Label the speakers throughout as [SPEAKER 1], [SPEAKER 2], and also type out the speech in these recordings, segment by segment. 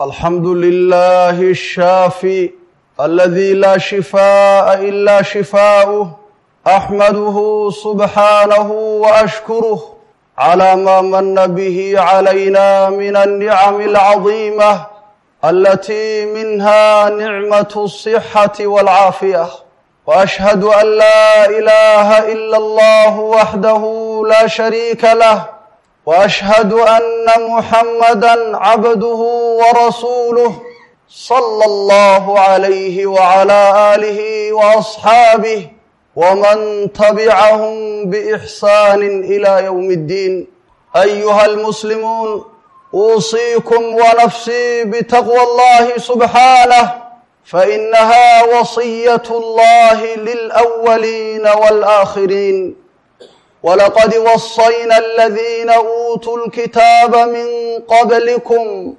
[SPEAKER 1] الحمد لله الشافي الذي لا شفاء إلا شفاؤه أحمده سبحانه وأشكره على ما من به علينا من النعم العظيمة التي منها نعمة الصحة والعافية وأشهد أن لا إله إلا الله وحده لا شريك له واشهد ان محمدا عبده ورسوله صلى الله عليه وعلى اله واصحابه ومن تبعهم باحسان الى يوم الدين ايها المسلمون اوصيكم ونفسي بتقوى الله سبحانه فانها وصيه الله للاولين والاخرين ولقد وصينا الذين اوتوا الكتاب من قبلكم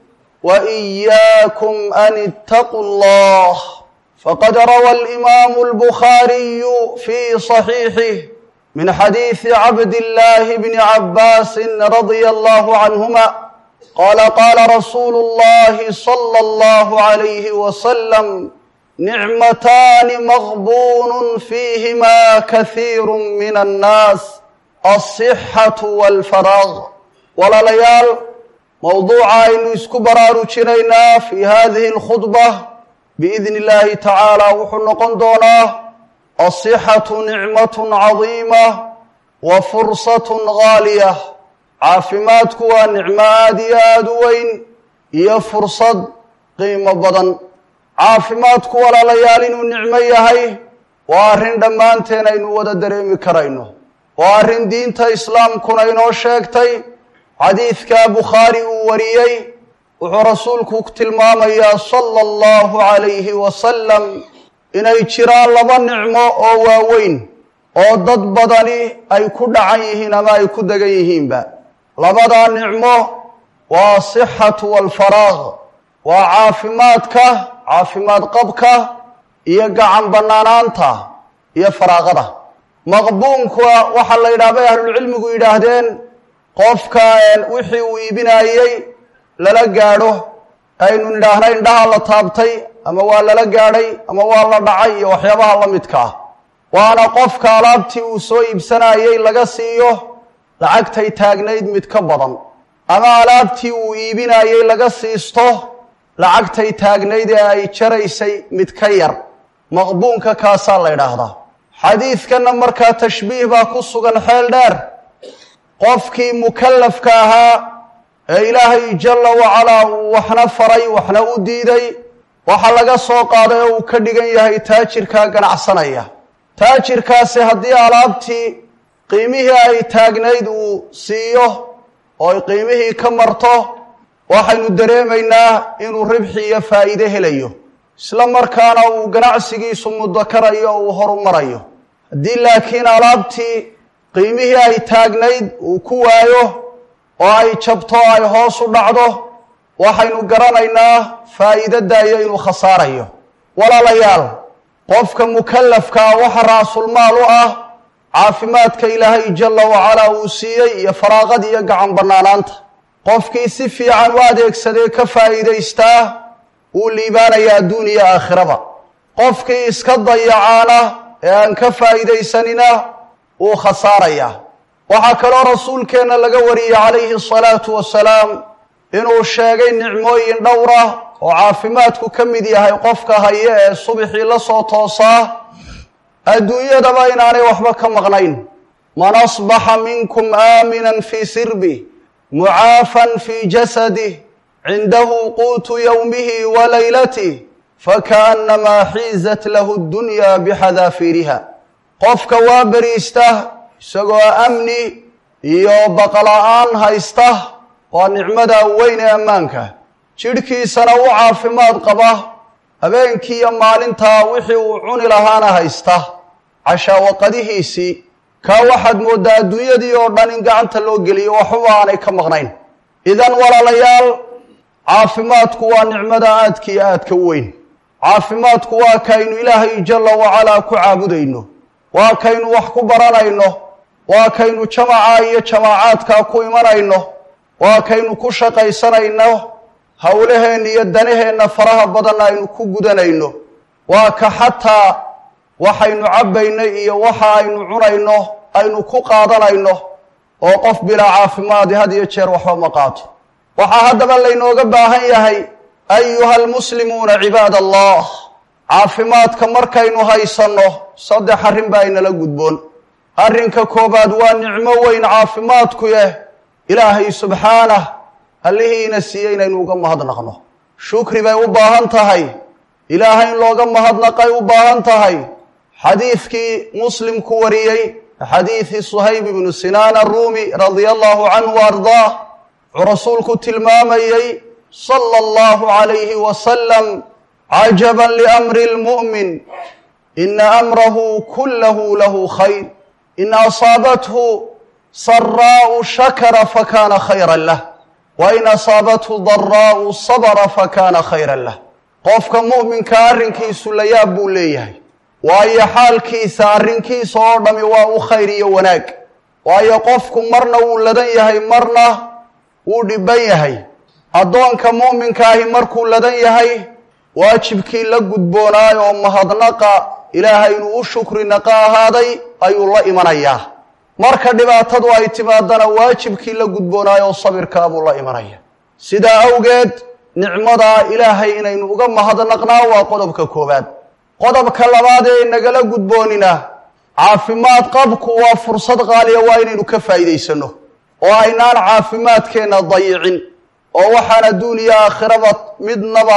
[SPEAKER 1] واياكم ان اتقوا الله فقد روى الامام البخاري في صحيحه من حديث عبد الله بن عباس رضي الله عنهما قال قال رسول الله صلى الله عليه وسلم نعمتان مغبون فيهما كثير من الناس alsixatu walfaraaq walaalayaal mowduuca aynu isku baraarujinaynaa fi hadihi alkhudba biidni illaahi tacaala wuxuu noqon doonaa alsixatu nicmatun cadiima wa fursatun gaaliya caafimaadku waa nicmo aada iyo aada u weyn iyo fursad qiimo badan caafimaadku walaalayaal inuu nicmo yahay waa arrin dhammaanteen aynu wada dareemi karayno waa arrin diinta islaamkuna inoo sheegtay xadiidka bukhaari uu wariyey wuxuu rasuulku tilmaamayaa sala allahu calayhi wasalam inay jiraan laba nicmo oo waaweyn oo dad badani ay ku dhacan yihiin ama ay ku degan yihiinba labadaa nicmo waa asixatu waalfaraaq waa caafimaadka caafimaad qabka iyo gacan bannaanaanta iyo faraaqada maqbuunka waxaa la yidhaha bay ahlulcilmigu yidhaahdeen qofka wixii uu iibinaayey lala gaadho aynu nidhaahna indhaha la taabtay ama waa lala gaadhay ama waa la dhacay iyo waxyaabaha la midka ah waana qofka alaabtii uu soo iibsanayey laga siiyo lacagtay taagnayd mid ka badan ama alaabtii uu iibinayey laga siisto lacagtay taagnayd ee ay jaraysay mid ka yar maqbuunka kaasaa la ydhaahdaa xadiidkanna markaa tashbiih baa ku sugan xeel dheer qofkii mukallafka ahaa ee ilaahay jalla wacalaa uu waxna faray waxna u diiday waxa laga soo qaaday oo uu ka dhigan yahay taajirkaa ganacsanaya taajirkaasi haddii alaabtii qiimihii ay taagnayd uu siiyo oo ay qiimihii ka marto waxaynu dareemaynaa inuu ribxi iyo faa'iide helayo isla markaana uu ganacsigiisu mudakarayo o uu horumarayo haddii laakiin alaabtii qiimihii ay taagnayd uu ku waayo oo ay jabto o ay hoos u dhacdo waxaynu garanaynaa faa'iidadayo inuu khasaarayo walaalayaal qofka mukallafkaa waxa raasulmaal u ah caafimaadka ilaahay jalla wacalaa uu siiyey iyo faraaqad iyo gacan bannaanaanta qofkii si fiican u adeegsadee ka faa'iidaystaa wuu liibaanayaa adduun iyo aakhiraba qofkii iska dayacaana ee aan ka faa'iidaysanina wuu khasaarayaa waxaa kaloo rasuulkeenna laga wariyey calayhi asalaatu wasalaam inuu sheegay nicmooyin dhowra oo caafimaadku ka mid yahay qofka haye ee subixii la soo toosaa adduunyadaba inaanay waxba ka maqnayn man asbaxa minkum aaminan fii sirbi mucaafan fii jasadih cindahu quutu yowmihi wa laylatih fakaannamaa xiizat lahu ddunyaa bixadaafiiriha qofka waa beriista isagoo amni iyo baqala-aan haysta waa nicmada weyn ee ammaanka jidhkiisana u caafimaad qaba habeenkii iyo maalintaa wixii uu cuni lahaana haysta cashaawaqadihiisii kaa waxaad mooddaa adduunyadii oo dhan in gacanta loo geliyo waxba aanay ka maqnayn idan walaalayaal caafimaadku waa nicmada aadka iyo aadka u weyn caafimaadku waa kaynu ilaahay jalla wacalaa ku caabudayno waa kaynu wax ku baranayno waa kaynu jamaca iyo jamaacaadkaa ku imanayno waa kaynu ku shaqaysanayno howlaheenna iyo danaheenna faraha badanna aynu ku gudanayno waa ka xataa waxaynu cabbayno iyo waxa aynu cunayno aynu ku qaadanayno oo qof bilaa caafimaadi had iyo jeer waxba ma qaato waxaa haddaba laynooga baahan yahay ayuha almuslimuuna cibaad allah caafimaadka markaynu haysanno saddex arrin baa inala gudboon arrinka koowaad waa nicmo weyn caafimaadku yeh ilaahay subxaanah allihiina siiyey inaynu uga mahadnaqno shukri bay u baahan tahay ilaahay in looga mahadnaqay u baahan tahay xadiidkii muslim ku wariyey xadiidi suhayb ibnu sinaan aruumi radia allahu canhu wa ardaah wuxuu rasuulku tilmaamayey sala allahu calayhi wasalam cajaban liamri lmu'min ina amrahu kullahu lahu khayr in asaabathu saraa'u shakara fakana khayran lah wa in asaabathu daraa'u sabra fakana khayran lah qofka mu'minka arrinkiisu la yaab buu leeyahay waayo xaalkiisa arrinkiisa oo dhami waa u khayr iyo wanaag waayo qofku marna wuu ladan yahay marna wuu dhibban yahay addoonka mu'minkaahi markuu ladan yahay waajibkii la gudboonaay oo mahadnaqa ilaahay inuu u shukri naqa ahaaday ayuu la imanayaa marka dhibaatadu ay timaadana waajibkii la gudboonaay oo sabirkaa buu la imanaya sidaa awgeed nicmadaa ilaahay inaynu uga mahadnaqnaa waa qodobka koowaad qodobka labaad ee nagala gudboonina caafimaad qabku waa fursad qaaliya waa inaynu ka faa'iidaysanno oo aynaan caafimaadkeenna dayicin oo waxaan adduun iyo aakhiraba midnaba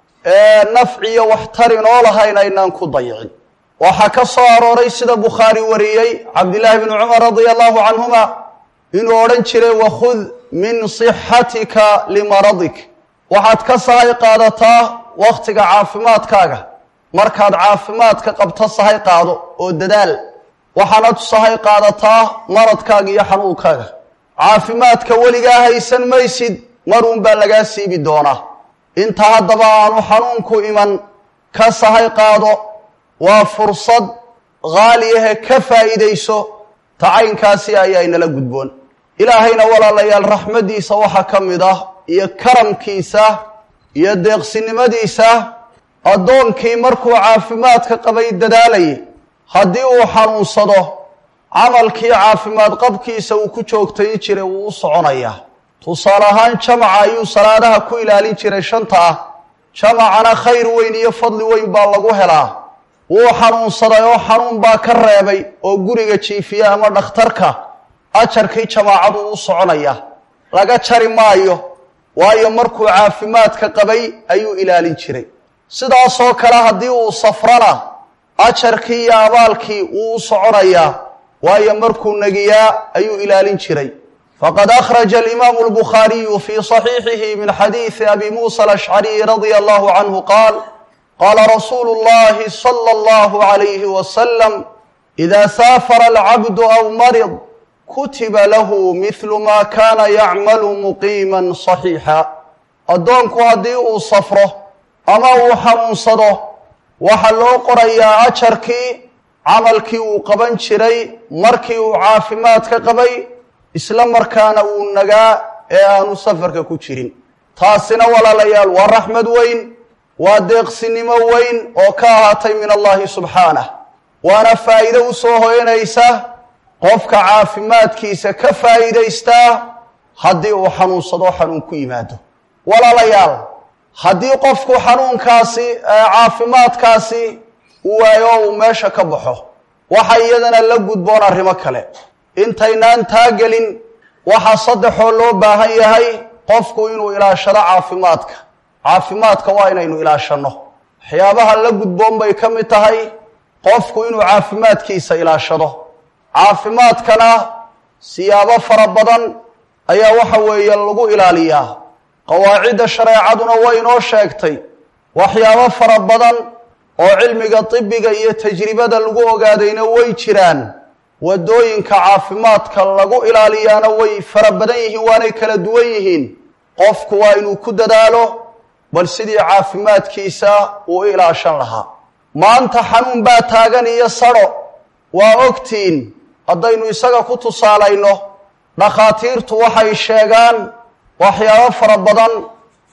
[SPEAKER 1] nafciyo waxtarin oo lahayn aynaan ku dayicin waxaa ka soo arooray sida bukhaari wariyey cabdillaahi bni cumar radia allahu canhuma inuu odhan jiray wakhud min sixatika limaradik waxaad ka sahay qaadataa wakhtiga caafimaadkaaga markaad caafimaadka qabto sahay qaado oo dadaal waxaanad sahay qaadataa maradkaaga iyo xanuunkaaga caafimaadka weligaa haysan maysid maruun baa lagaa siibi doonaa inta haddaba aanu xanuunku iman ka sahay qaado waa fursad haaliyahe ka faa'iidayso tacaynkaasi ayaa inala gudboon ilaahayna walaalayaal raxmaddiisa waxaa ka mid ah iyo karamkiisa iyo deeqsinimadiisa addoonkii markuu caafimaadka qabay dadaalayay haddii uu xanuunsado camalkii caafimaad qabkiisa uu ku joogtayn jiray wuu u soconayaa tusaale ahaan jamaca ayuu salaadaha ku ilaalin jiray shanta ah jamacana khayr weyn iyo fadli weyn baa lagu helaa wuu xanuunsaday oo xanuun baa ka reebay oo guriga jiifiya ama dhakhtarka ajarkii jamaacadu u soconaya laga jari maayo waayo markuu caafimaadka qabay ayuu ilaalin jiray sidaasoo kale haddii uu safrana ajarkii iyo abaalkii wuu u soconayaa waayo markuu negiyaa ayuu ilaalin jiray fqad akhraja alimaamu albukhaariyu fii صaxiixihi min xadiidi abi muusa alashcariy radia allahu canhu qaal qaala rasuulu اllahi salى اllahu عalayhi wasalam ida saafara alcabdu aw marid kutiba lahu mihlu ma kana yacmalu muqiima صaxiixa addoonku haddii uu safro ama uu xanuunsado waxaa loo qorayaa ajarkii camalkii uu qaban jiray markii uu caafimaadka qabay isla markaana uu nagaa ee aanu safarka ku jirin taasina walaalayaal waa raxmad weyn waa deeqsinimo weyn oo ka ahaatay min allahi subxaanah waana faa'iido u soo hoyanaysa qofka caafimaadkiisa ka faa'iidaystaa haddii uu xanuunsado xanuun ku yimaado walaalayaal haddii qofku xanuunkaasi caafimaadkaasi uu waayo uu meesha ka baxo waxa iyadana la gudboon arrimo kale intaynaan taagelin waxaa saddexoo loo baahan yahay qofku inuu ilaashado caafimaadka caafimaadka waa inaynu ilaashanno waxyaabaha la gudboon bay ka mid tahay qofku inuu caafimaadkiisa ilaashado caafimaadkana siyaabo fara badan ayaa waxa weeye lagu ilaaliyaa qawaacidda shareecaduna way inoo sheegtay waxyaabo fara badan oo cilmiga tibiga iyo tajribada lagu ogaadayna way jiraan waddooyinka caafimaadka lagu ilaaliyaana way fara badan yihiin waanay kala duwan yihiin qofku waa inuu ku dadaalo bal sidii caafimaadkiisa uu ilaashan lahaa maanta xanuun baa taagan iyo sadho waa ogtiin haddaynu isaga ku tusaalayno dhakhaatiirtu waxay sheegaan waxyaabo fara badan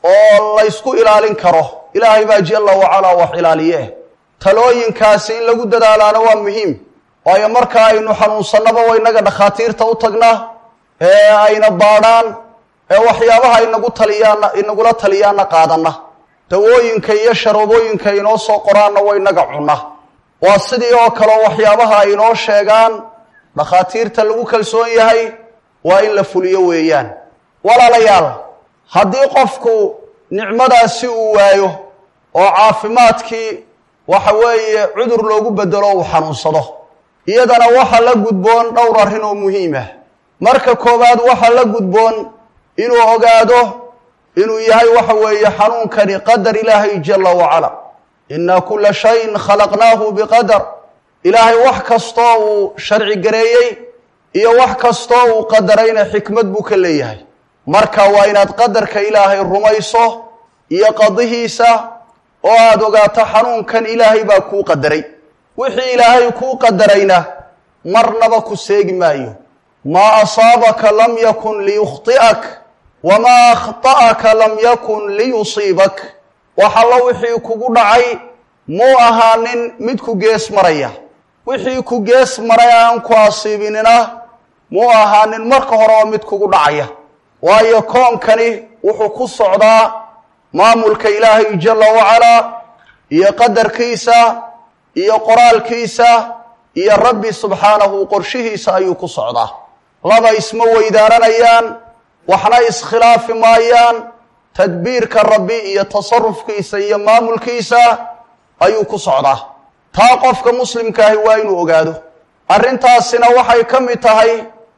[SPEAKER 1] oo laysku ilaalin karo ilaahay baa jalla wacalaa wax ilaaliye talooyinkaasi in lagu dadaalaana waa muhiim waayo marka aynu xanuunsannaba wa inaga dhakhaatiirta u tagnaa ee ayna baadhaan ee waxyaabaha inagu taliyaana inagula taliyaana qaadanna dawooyinka iyo sharoobooyinka inoo soo qoraanna wa inaga cunna waa sidii oo kaleo waxyaabaha ay inoo sheegaan dhakhaatiirta lagu kalsoon yahay waa in la fuliyo weeyaan walaalayaal haddii qofku nicmadaasi uu waayo oo caafimaadkii waxa weeye cudur loogu bedelo uu xanuunsado iyadana waxa la gudboon dhowr arrin oo muhiim ah marka koowaad waxa la gudboon inuu ogaado inuu yahay waxa weeye xanuunkani qadar ilaahay jalla wacala inna kula shayin khalaqnaahu biqadar ilaahay wax kastoo uu sharci gareeyey iyo wax kastoo uu qadarayna xikmad buu ka leeyahay marka waa inaad qadarka ilaahay rumayso iyo qadihiisa oo aada ogaato xanuunkan ilaahay baa kuu qadaray wixii ilaahay kuu qadarayna marnaba ku seegi maayo maa asaabaka lam yakun liyukhti'ak wamaa akhta'aka lam yakun liyusiibak wax allo wixii kugu dhacay muu ahaanin mid ku gees maraya wixii ku gees maray aan ku asiibinina muu ahaanin marka horeba mid kugu dhacaya waayo koonkani wuxuu ku socdaa maamulka ilaahay jalla wacalaa iyo qadarkiisa iyo qoraalkiisa iyo rabbi subxaanahu qorshihiisa ayuu ku socdaa laba isma weydaaranayaan waxna iskhilaafi maayaan tadbiirka rabbi iyo tasarufkiisa iyo maamulkiisa ayuu ku socdaa taa qofka muslimkaahi waa inuu ogaado arrintaasina waxay ka mid tahay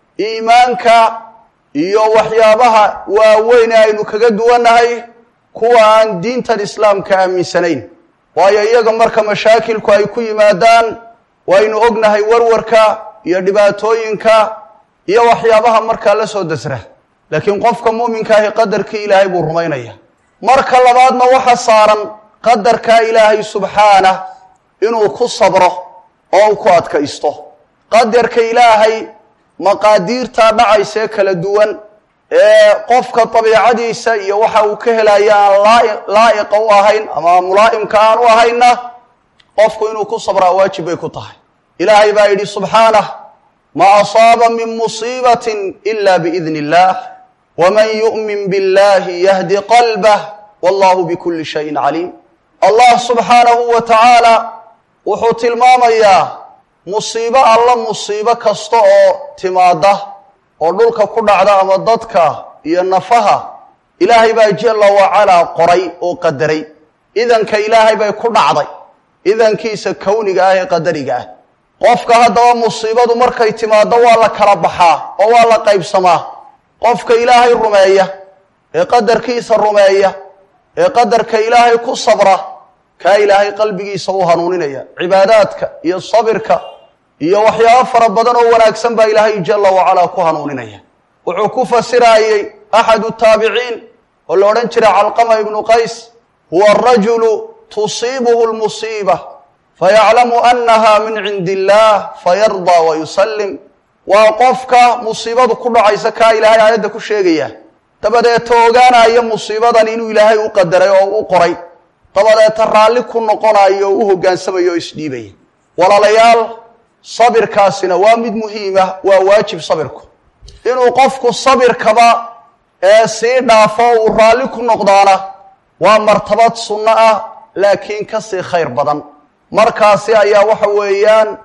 [SPEAKER 1] iimaanka iyo waxyaabaha waaweyn ee aynu kaga duwannahay kuwa aan diintan islaamka aaminsanayn waayo iyaga marka mashaakilku ay ku yimaadaan waynu ognahay warwarka iyo dhibaatooyinka iyo waxyaabaha markaa la soo dasra laakiin qofka muuminkaahi qadarkii ilaahay buu rumaynaya marka labaadna waxa saaran qadarkaa ilaahay subxaanah inuu ku sabro oo u ku adkaysto qadarka ilaahay maqaadiirtaa dhacaysee kala duwan ee qofka dabiicadiisa iyo waxa uu ka helaya aan laa'iqa u ahayn ama mulaa'imka aan u ahayna qofku inuu ku sabraa waajib bay ku tahay ilaahay baa yidhi subxaanah ma asaaba min musiibatin ila biidni illaah waman yu'min billahi yahdi qalbah wallahu bikulli shayin caliim allah subxaanahu wa tacaala wuxuu tilmaamayaa musiibo alla musiibo kasta oo timaada oo dhulka ku dhacda ama dadka iyo nafaha ilaahay baa jalla wacalaa qoray oo qadaray idanka ilaahay bay ku dhacday idankiisa kowniga ah ee qadariga ah qofka haddaba musiibadu markay timaado waa la kala baxaa oo waa la qaybsamaa qofka ilaahay rumeeya ee qadarkiisa rumeeya ee qadarka ilaahay ku sabra kaa ilaahay qalbigiisa u hanuuninaya cibaadaadka iyo sabirka iyo waxyaabo fara badan oo wanaagsan baa ilaahay jalla wacalaa ku hanuuninaya wuxuu ku fasiraayey axadu taabiciin oo la odhan jiray calqama ibnu qays huwa arajulu tusiibuhu lmusiiba fayaclamu annaha min cindi illaah fayardaa wa yusallim waa qofka musiibadu ku dhacaysa kaa ilaahay aayadda ku sheegaya dabadeeta ogaanaya musiibadan inuu ilaahay u qadaray oo u qoray dabadeeta raalli ku noqonayo oo u hogaansamayo oo isdhiibaya walaalayaal sabirkaasina waa mid muhiima waa waajib sabirku inuu qofku sabirkaba ee sii dhaafo uu raalli ku noqdaana waa martabad sunno ah laakiin kasii khayr badan markaasi ayaa waxa weeyaan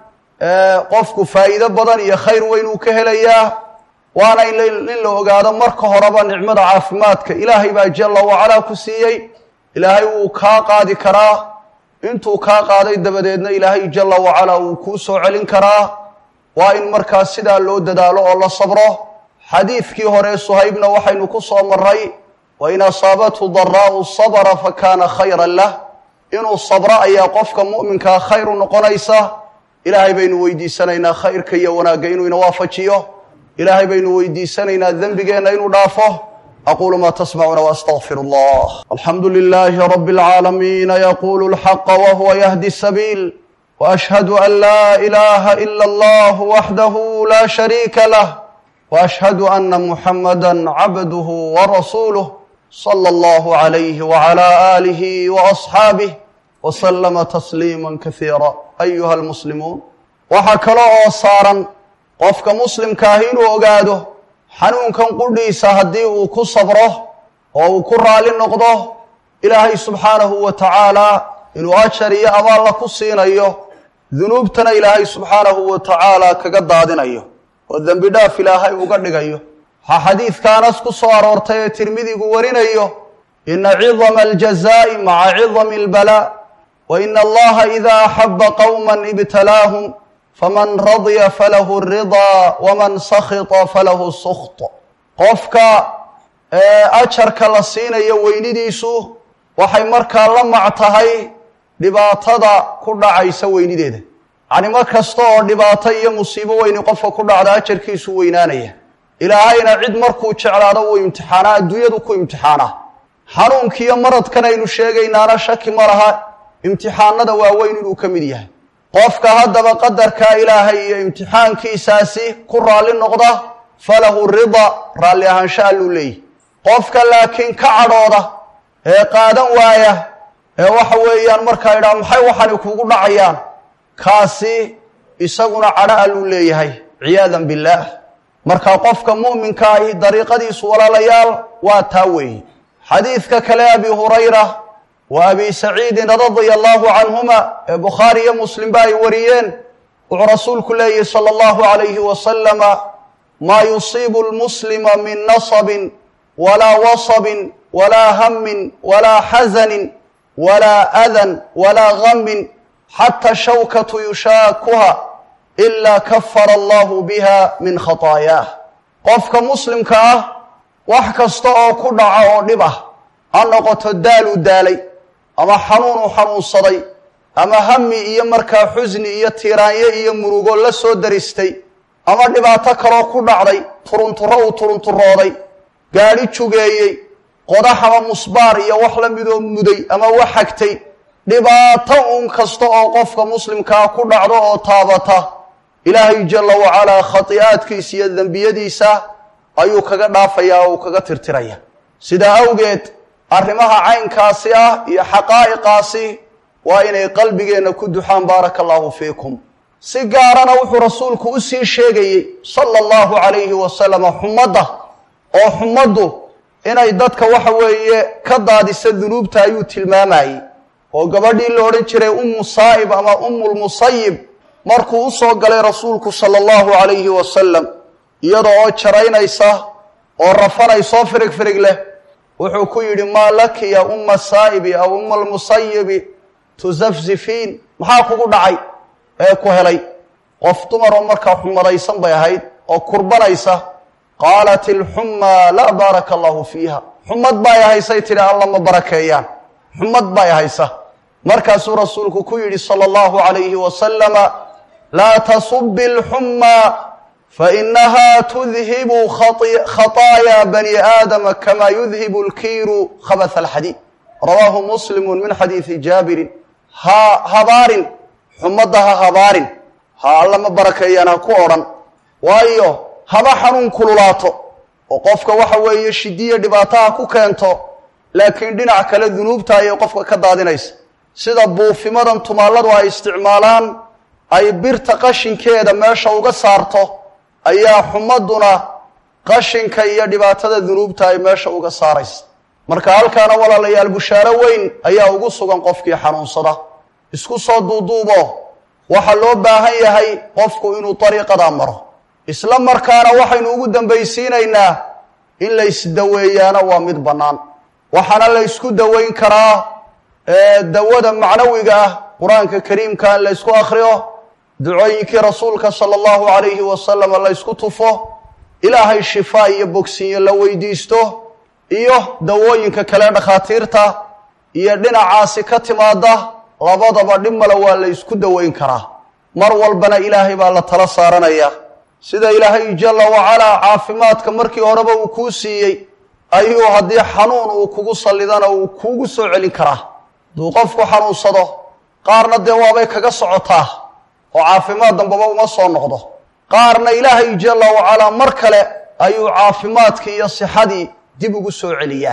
[SPEAKER 1] qofku faa'iido badan iyo khayr weyn uu ka helayaa waana in la ogaado marka horeba nicmada caafimaadka ilaahay baa jalla wacalaa ku siiyey ilaahay wuu kaa qaadi karaa intuu kaa qaaday dabadeedna ilaahay jalla wacalaa wuu kuu soo celin karaa waa in markaas sidaa loo dadaalo oo la sabro xadiidkii hore suhaybna waxaynu ku soo maray wa in asaabathu daraa'u sabra fa kaana khayran lah inuu sabro ayaa qofka mu'minkaa khayr u noqonaysa ilaahay baynu weydiisanaynaa khayrka iyo wanaagga inuu ina waafajiyo ilaahay baynu weydiisanaynaa dembigeenna inuu dhaafo aquulu ma tasmacuuna waastaqfir allah alxamdu lilahi rab اlcaalamiina yaqulu lxaqa wahuwa yahdi sabiil waashhadu an laa ilaha ila allah waxdahu la shariika lah waashhadu ana muxamada cabduhu warasuuluh صلى الله عليه وعلى آله وأصحاabه وسلم تسليما كثيirا أيuha المسلimuun waxaa kale oo saaran qofka muslimkaahi inuu ogaado xanuunkan qudhiisa haddii uu ku sabro oo uu ku raali noqdo ilaahay subxaanahu wa tacaala inuu ajar iyo abaalla ku siinayo dunuubtana ilaahay subxaanahu wa tacaala kaga daadinayo oo dembi dhaaf ilaahay uga dhigayo waxaa xadiidka anas ku soo aroortay ee tirmidigu warinayo ina cidama aljazaa'i maca cidami albalaa wa ina allaha ida axaba qowma ibtalaahum faman radya falahu ridaa waman sakhita falahu sukht qofka ajarka la siinayo weynidiisu waxay markaa la mac tahay dhibaatada ku dhacaysa weynideeda yacni mar kasta oo dhibaato iyo musiibo weyni qofka ku dhacda ajarkiisu weynaanaya ilaahayna cid markuu jeclaado wuu imtixaanaa adduunyadu ku imtixaanaa xanuunkiiyo maradkan aynu sheegaynaana shaki ma laha imtixaanada waaweyn inuu ka mid yahay qofka haddaba qadarkaa ilaahay iyo imtixaankiisaasi ku raalli noqda falahu rida raalli ahaansha alluu leeyahy qofka laakiin ka cadhooda ee qaadan waaya ee waxa weeyaan markaa idhaha maxay waxani kugu dhacayaan kaasi isaguna cadho alluu leeyahay ciyaadan billaah marka qofka mu'minka ahi dariiqadiisu walaalayaal waa taa weeye xadiidka kale abi hurayra wa abi saciidin radia allahu canhuma ee bukhaari iyo muslimba ay wariyeen wuxuu rasuulku leeyahi sala allahu alayhi wasalama maa yusiibu lmuslima min nasabin walaa wasabin walaa hamin walaa xasanin walaa adan walaa gamin xata shawkatu yushaakuha ilaa kafara allahu biha min khataayaah qofka muslimka ah wax kasta oo ku dhaca oo dhib ah ha noqoto daaluu daalay ama xanuun uu xanuunsaday ama hami iyo markaa xusni iyo tiiraanyo iyo murugo la soo daristay ama dhibaato kaloo ku dhacday turunturo uu turunturooday gaadhi jugeeyey qodax ama musbaar iyo wax la midoo muday ama wax xagtay dhibaato uun kasta oo qofka muslimkaa ku dhacdo oo taabata ilaahay jalla wacalaa khati'aadkiisa iyo dembiyadiisa ayuu kaga dhaafayaa oo uu kaga tirtiraya sidaa awgeed arrimaha caynkaasi ah iyo xaqaa'iqaasi waa inay qalbigeenna ku duxaan baaraka allahu fiikum si gaarana wuxuu rasuulku u sii sheegayey sala allahu calayhi wasalama xumadda oo xumaddu inay dadka waxa weeye ka daadisa dunuubta ayuu tilmaamayey oo gabadhii la odhan jiray ummu saa'ib ama ummulmusayib markuu u soo galay rasuulku sala allahu calayhi wasalam iyada oo jaraynaysa oo rafanaysoo firig firig leh wuxuu ku yidhi maa laki ya umma saa'ibi aw umma almusayibi tusafzifiin maxaa kugu dhacay ee ku helay qof dumar oo markaa xumadaysan bay ahayd oo kurbanaysa qaalat ilxummaa laa baaraka allahu fiiha xumad bay haysay tidhi alla ma barakeeyaan xumad bay haysa markaasuu rasuulku ku yidhi sala allahu calayhi wasalama laa tasubi alxummaa fainaha tudhibu khaطaaya bani aadama kama yudhibu lkiiru khabath alxadiid rawaahu muslimu min xadiidi jaabirin ha habaarin xumadda ha habaarin ha alla ma barakeeyaan ha ku odhan waayo haba xanuun kululaato oo qofka waxa weeye shidiya dhibaataha ku keento laakiin dhinac kale dunuubta ayay qofka ka daadinaysa sida buufimadan tumaalladu ay isticmaalaan ay birta qashinkeeda meesha uga saarto ayaa xumaduna qashinka iyo dhibaatada dunuubta ay meesha uga saaraysa marka halkaana walaalayaal bushaaro weyn ayaa ugu sugan qofkii xanuunsada isku soo duuduubo waxaa loo baahan yahay qofku inuu dariiqadaa maro isla markaana waxaynu ugu dambaysiinaynaa in la isdaweeyaana waa mid bannaan waxaana la ysku daweyn karaa dawada macnawiga ah qur-aanka kariimka in la ysku akhriyo ducooyinkii rasuulka sala allahu calayhi wasalama la ysku tufo ilaahay shifaa iyo bogsinyo la weydiisto iyo dawooyinka kale dhakhaatiirta iyo dhinacaasi ka timaada labadaba dhib male waa la ysku daweyn karaa mar walbana ilaahay baa la tala saaranaya sida ilaahay jalla wacalaa caafimaadka markii horeba uu kuu siiyey ayuu haddii xanuun uu kugu sallidana uu kuugu soo celin karaa hadduu qofku xanuunsado qaarna dee waabay kaga socotaa oo caafimaad dambaba uma soo noqdo qaarna ilaahay jalla wacalaa mar kale ayuu caafimaadkii iyo sixadii dib ugu soo celiyaa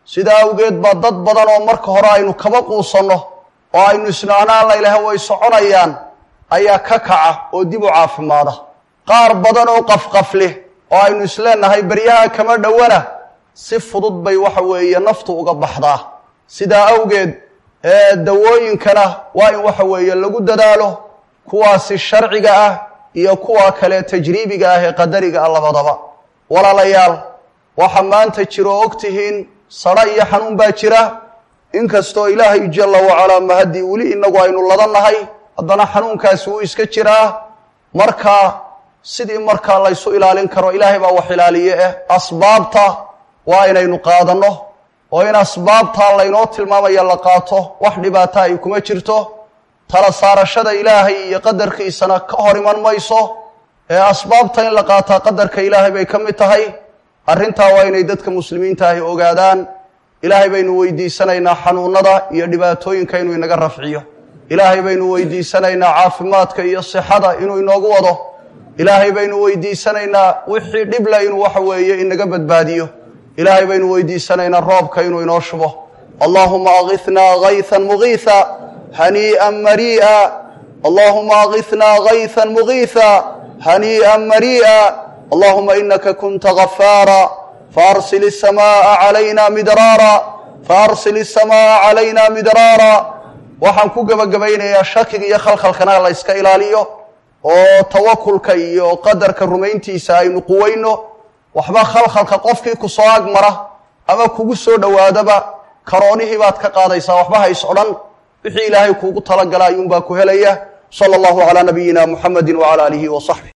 [SPEAKER 1] sidaa awgeed baa dad badan oo marka hore aynu kaba quusanno oo aynu isnaanaan laylaha way soconayaan ayaa ka kaca oo dib u caafimaada qaar badan oo qafqafleh oo aynu isleenahay beryaha kama dhowana si fudud bay waxa weeye naftu uga baxdaa sidaa awgeed ee dawooyinkana waa in waxa weeye lagu dadaalo kuwaasi sharciga ah iyo kuwa kale tajriibiga ah ee qadariga ah labadaba walaalayaal waxa maanta jiro og tihiin sadho iyo xanuun baa jira inkastoo ilaahay jalla wacalaa mahaddii weli inagu aynu ladannahay haddana xanuunkaasi wuu iska jiraa marka sidii markaa laysu ilaalin karo ilaahay baa wax ilaaliye eh asbaabta waa inaynu qaadanno oo in asbaabtaa laynoo tilmaamaya la qaato wax dhibaata ay kuma jirto tala saarashada ilaahay iyo qadarkiisana ka hor iman mayso ee asbaabta in la qaataa qadarka ilaahay bay ka mid tahay arrintaa waa inay dadka muslimiinta ahi ogaadaan ilaahay baynu weydiisanaynaa xanuunada iyo dhibaatooyinka inuu inaga rafciyo ilaahay baynu weydiisanaynaa caafimaadka iyo sixada inuu inoogu wado ilaahay baynu weydiisanaynaa wixii dhibla inuu waxa weeye inaga badbaadiyo ilaahay baynu weydiisanaynaa roobka inuu inoo shubo allahuma aغithnaa gayثa mugiiثa haniiئa marii'a allahuma aغithnaa gayثa mugiiثa haniiئa marii'a allahuma inaka kunta gafaara faarsil الsamaaءa عalayna midraara faarsil الsamaaءa عalayna midraara waxaan ku gebagabaynayaa shakiga iyo khalkhalkana la yska ilaaliyo oo tawakulka iyo qadarka rumayntiisa aynu quweyno waxba khalkhalka qofkii ku soo agmara ama kugu soo dhowaadaba karoonihii baad ka qaadaysaa waxba hays odhan wixii ilaahay kuugu talagala ayuunbaa ku helaya sala allahu calaa nabiyina muxamedi wacala aalihi wa saxbih